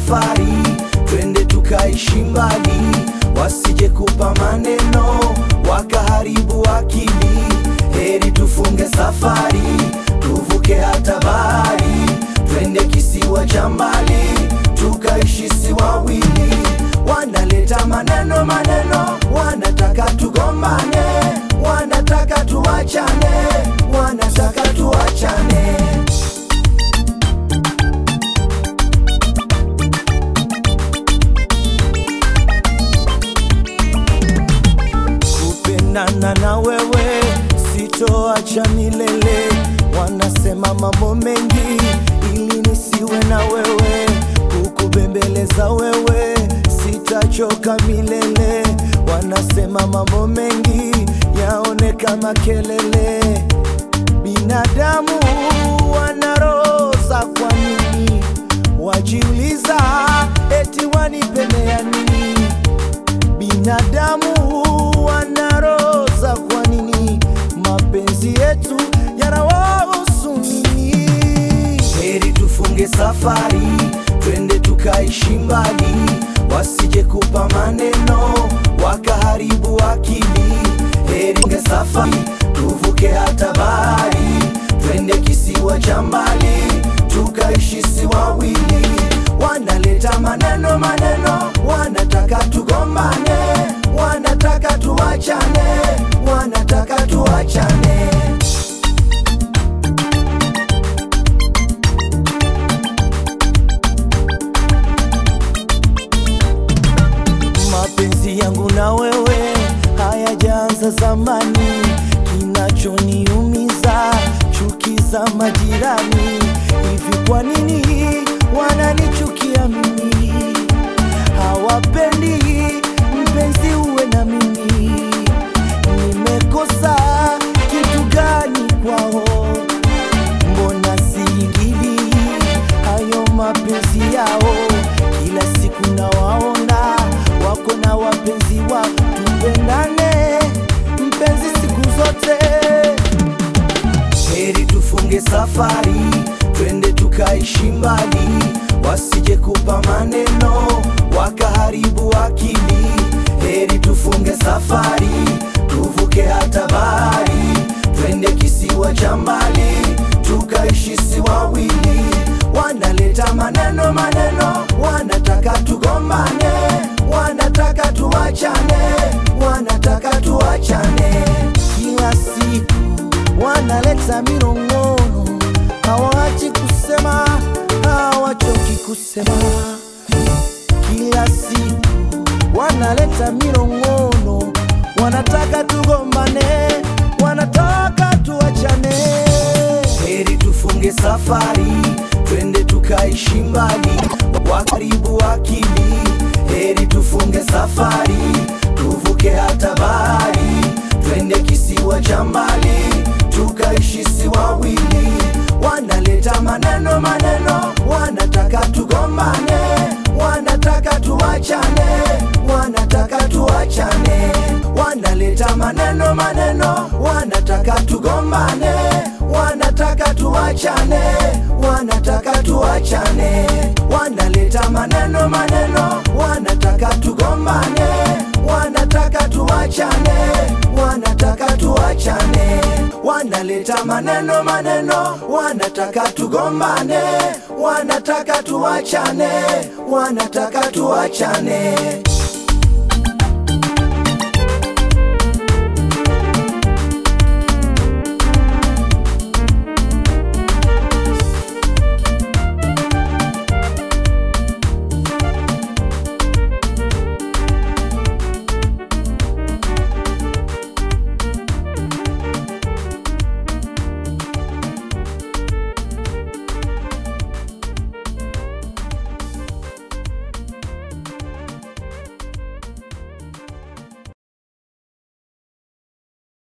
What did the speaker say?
safari, twende tukaishi mbali, wasije kupa maneno wakaharibu akili. Heri tufunge safari, tuvuke hata bahari, twende kisiwa cha mbali, tukaishi si wawili. Wanaleta maneno maneno, wanataka tugombane, wanataka tuachane, wanataka tuachane. kupendana na wewe sitoacha milele. Wanasema mambo mengi ili nisiwe na wewe, kukubembeleza wewe sitachoka milele. Wanasema mambo mengi yaone kama kelele. Binadamu wana roho za kwa nini? Wajiuliza eti wanipendea nini? Binadamu wana roho za kwa nini? Mapenzi yetu yanawahusu nini? Heri tufunge safari, twende tukaishi mbali, wasije kupa maneno wakaharibu akili. Heri nge safari, tuvuke hata bahari, twende kisiwa cha mbali, tukaishi si wawili. Wanaleta maneno maneno, wanataka tugombane, wanataka tuachane, wanataka tuachane. Mapenzi yangu na wewe hayajaanza zamani, kinachoniumiza chuki za majirani. Hivi kwa nini wananichukia mimi? Hawapendi mpenzi uwe na mimi. Nimekosa kitu gani kwao? Mbona siingili hayo mapenzi yao? Kila siku nawaona wako na wapenzi wao. Tupendane mpenzi siku zote. Heri tufunge safari, twende tukaishi mbali, wasije kupa maneno wakaharibu akili. Heri tufunge safari, tuvuke hata bahari, twende kisiwa cha mbali, tukaishi si wawili. Wanaleta maneno maneno, wanataka tugombane, wanataka tuachane, wanataka tuachane. Kila siku wanaleta minong'ono, hawaachi kusema, hawachoki kusema. Kila siku wanaleta minong'ono, wanataka tugombane, wanataka tuachane. Heri tufunge safari, twende tukaishi mbali, wakaribu akili. Heri tufunge safari, tuvuke hata bahari, twende kisiwa cha mbali, tukaishi si wawili. Wanaleta maneno maneno, wanataka tugombane, wanataka tuachane, wanataka tuachane. Wanaleta maneno maneno, wanataka tugombane, wanataka tuachane, wanataka tuachane. Wanaleta maneno maneno, wanataka tugombane, wanataka tuachane, wanataka tuachane. Wanaleta maneno maneno, wanataka tugombane, wanataka tuachane, wanataka tuachane.